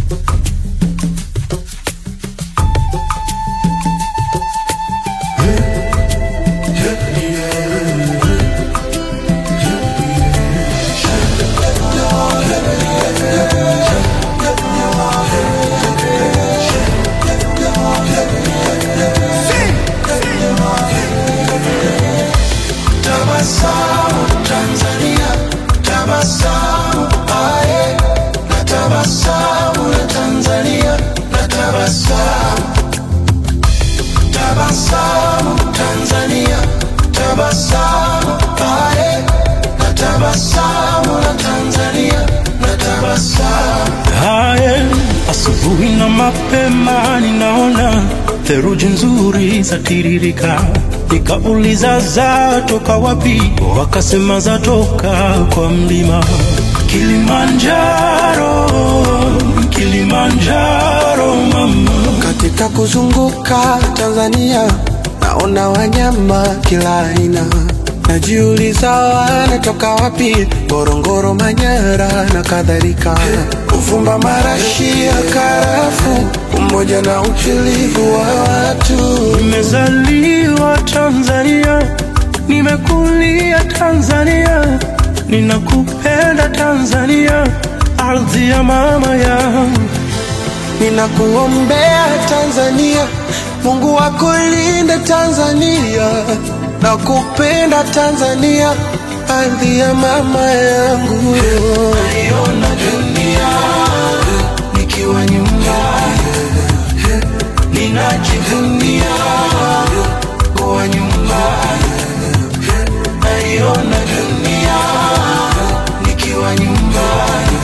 Tabasamu Tanzania, tabasamu aye, na tabasamu la Tanzania, na tabasamu. Tabasamu Tanzania, tabasamu aye, na tabasamu la Tanzania, na tabasamu. Haya, asubuhi na mapema ninaona theruji nzuri zatiririka, nikauliza zatoka wapi? Wakasema zatoka kwa mlima Kilimanjaro, Kilimanjaro mama. Katika kuzunguka Tanzania naona wanyama kila aina, najiuliza wanatoka wapi? Ngorongoro, Manyara na kadhalika. Uvumba, marashi ya karafu, umoja na utulivu wa watu. Nimezaliwa Tanzania, nimekulia Tanzania, ninakupenda Tanzania, ardhi ya mama yangu. Ninakuombea Tanzania, Mungu akulinde Tanzania, nakupenda Tanzania, ardhi ya mama yangu. Naiona dunia nikiwa nyumbani, ninajivunia kuwa nyumbani. Naiona dunia nikiwa nyumbani,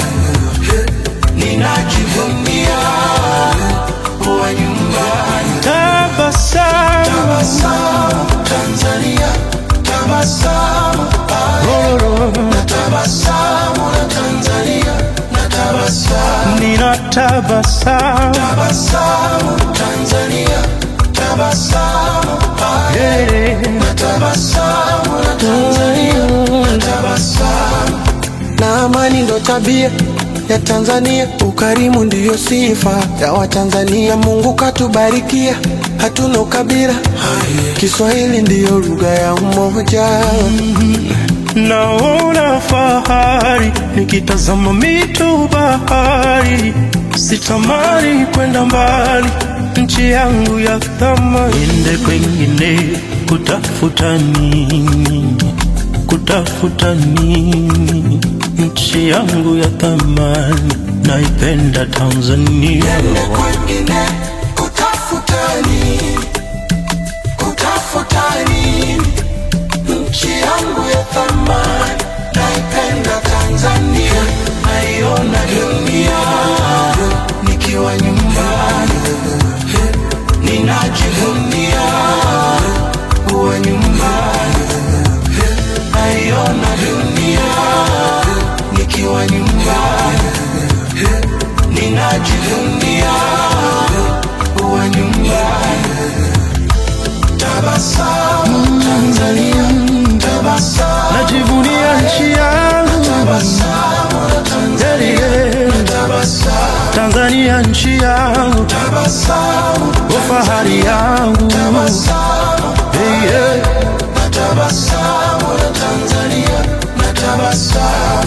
ninajivunia kuwa nyumbani. Tabasamu, Tabasamu Tanzania, tabasamu aye, na tabasamu la Tanzania, na tabasamu. nina tabasamu, Tabasamu Tanzania, tabasamu aye, yeah. na tabasamu la Tanzania, na tabasamu. Na amani ndo tabia ya Tanzania, ukarimu ndiyo sifa ya Watanzania. Mungu katubarikia, hatuna ukabila, Kiswahili ndiyo lugha ya umoja. Naona fahari nikitazama mito bahari, sitamani kwenda mbali, nchi yangu ya thamani. Niende kwengine kutafuta nini? Kutafuta nini? Nchi yangu ya thamani, naipenda Tanzania. Niende kwengine kutafuta nini? Kutafuta nini? Nchi yangu ya thamani, naipenda Tanzania, naiona dunia nikiwa nyumbani, ninajivunia kuwa nyumbani, naiona dunia nikiwa nyumbani, ninajivunia kuwa nyumbani. Tabasamu Tanzania, tabasamu, Najivunia nchi yangu tabasamu la Tanzania, yeah. tabasamu, Tanzania nchi yangu, tabasamu, fahari yangu tabasamu, hey, yeah. na tabasamu la Tanzania, na tabasamu.